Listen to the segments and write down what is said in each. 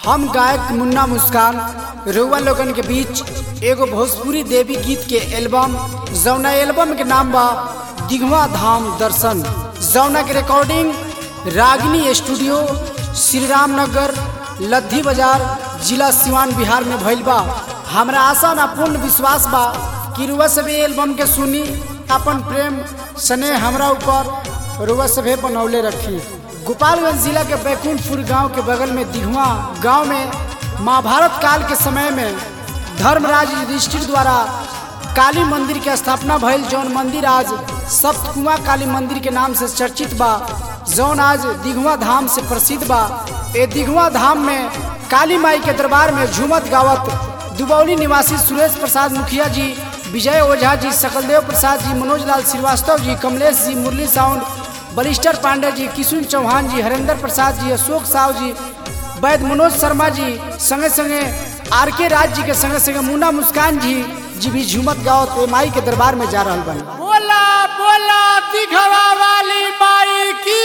हम गायक मुन्ना मुस्कान रउआ लोगन के बीच एगो भोजपुरी देवी गीत के एल्बम जौना एल्बम के नाम बा दिघवा धाम दर्शन जौना के रिकॉर्डिंग रागिनी स्टूडियो श्री राम नगर लद्दी बाजार जिला सिवान बिहार में भइल बा हमरा आशा ना पूर्ण विश्वास बा कि रुआ सभी एल्बम के सुनी अपन प्रेम स्नेह हमरा ऊपर रुआ सभे बनौले रखी गोपालगंज जिला के बैकुंठपुर गांव के बगल में दिघवा गांव में महाभारत काल के समय में धर्मराज युधिष्ठिर द्वारा काली मंदिर के स्थापना भइल जौन मंदिर आज सप्तकुआ काली मंदिर के नाम से चर्चित बा जौन आज दिघवा धाम से प्रसिद्ध बा ए दिघवा धाम में काली माई के दरबार में झूमत गावत दुबौली निवासी सुरेश प्रसाद मुखिया जी विजय ओझा जी सकलदेव प्रसाद जी मनोज लाल श्रीवास्तव जी कमलेश जी मुरली साउंड बलिस्टर पांडे जी किशुन चौहान जी हरेंद्र प्रसाद जी अशोक साव जी वैद मनोज शर्मा जी संगे संगे आर के राज जी के संगे संगे मुन्ना मुस्कान जी जी भी झूमत गावत ए माई के दरबार में जा रहल बनी बोला बोला दिखवा वाली माई की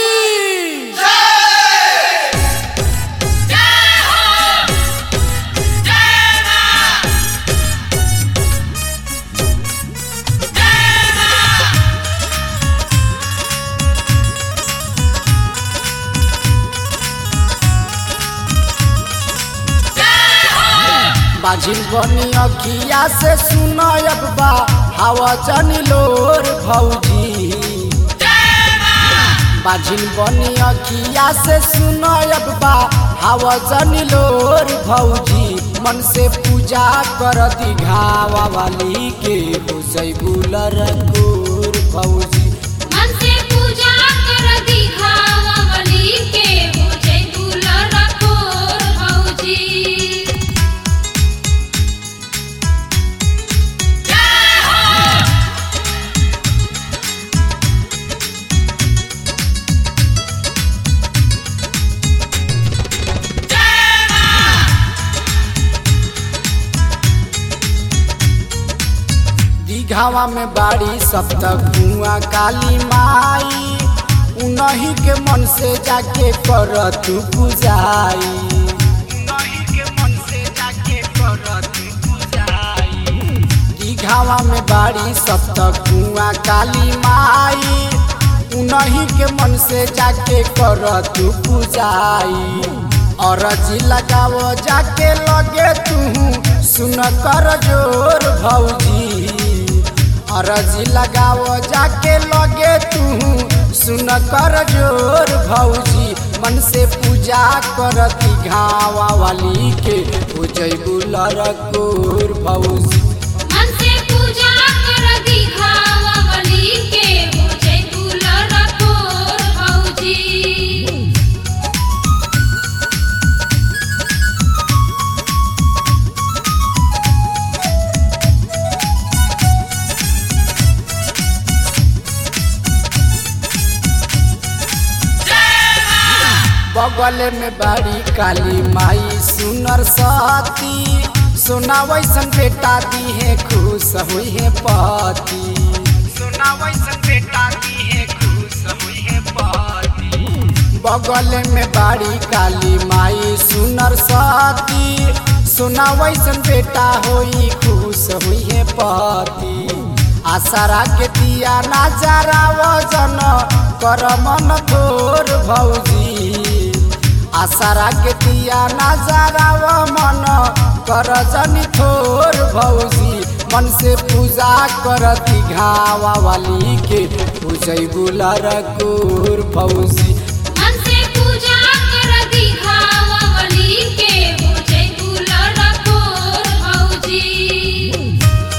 बाजिल बनी अखिया से सुनयब बा हवा जनी लोर भौजी बाजिल बनी अखिया से सुनयब बा हवा जनी लोर भौजी मन से पूजा कर दिघावा वाली के हो जैबुलर गोर भौजी मन से पूजा कर दिखावा वाली के हो जय दुलर कोर भौजी दिघावा में बाड़ी सप्तक कुआ काली माई उन्हीं के मन से जाके कर तू पूजाई उन्हीं के मन से जाके कर तू पूजाई दिघावा में बाड़ी सप्तक कुआ काली माई उन्हीं के मन से जाके कर तू पूजाई और जी लगावो जाके लगे तू सुन कर जोर भौजी अरजी लगावो जाके लगे तू सुन कर जोर भौजी मन से पूजा करती घावा वाली के पूजैबू लरकोर भौजी मन से पूजा कर दिखावा वाली के हो जय दुलर कोर भौजी बगल में बड़ी काली माई सुनर साती सोना वैसन बेटा दी है खुश हुई है पति सोना वैसन बेटा दी है खुश हुई है पति बगल में बड़ी काली माई सुनर साती सोना वैसन बेटा होई खुश हुई है पति आसरा के दिया नजारा वजन कर मन तोर भौजी आसरा के दिया नजारा व मन कर जनी थोर भौजी मन से पूजा कर घावा वाली के पूजै बुलर गोर भौजी मन से पूजा कर दिखावा वाली के हो जय दुलर कोर भौजी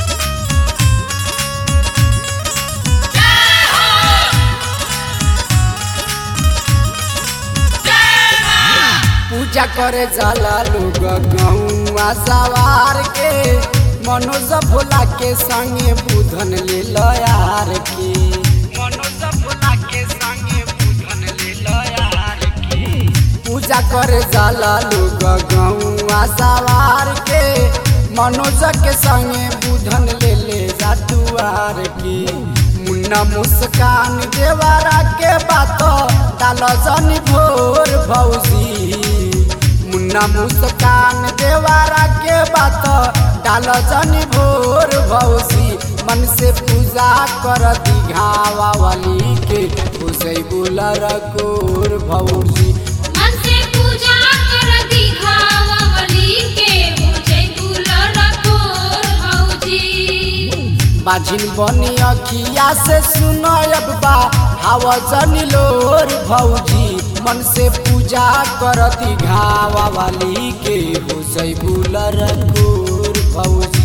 पूजा करे जाला लोग गौआ सवार के मनोज भोला के संगे बुधन ले लयार के मनोज भोला के संगे बुधन ले लयार के पूजा करे जाला लोग गौआ सवार के मनोज के संगे बुधन ले ले जातुआर के मुन्ना मुस्कान देवारा के बात डाल जनी भोर भौजी न मुस्कान देवारा के बात डाल जनी भोर भौजी मन से पूजा कर दिघावा वाली के उसे बुलर कोर भौजी मन से पूजा कर दिखावली के हो जय दुलर कोर भौजी बाझिन बनी अखिया से सुनब बा हवा जनी लोर भौजी मन से पूजा करती घावा वाली के हो जय बुलर कोर भौजी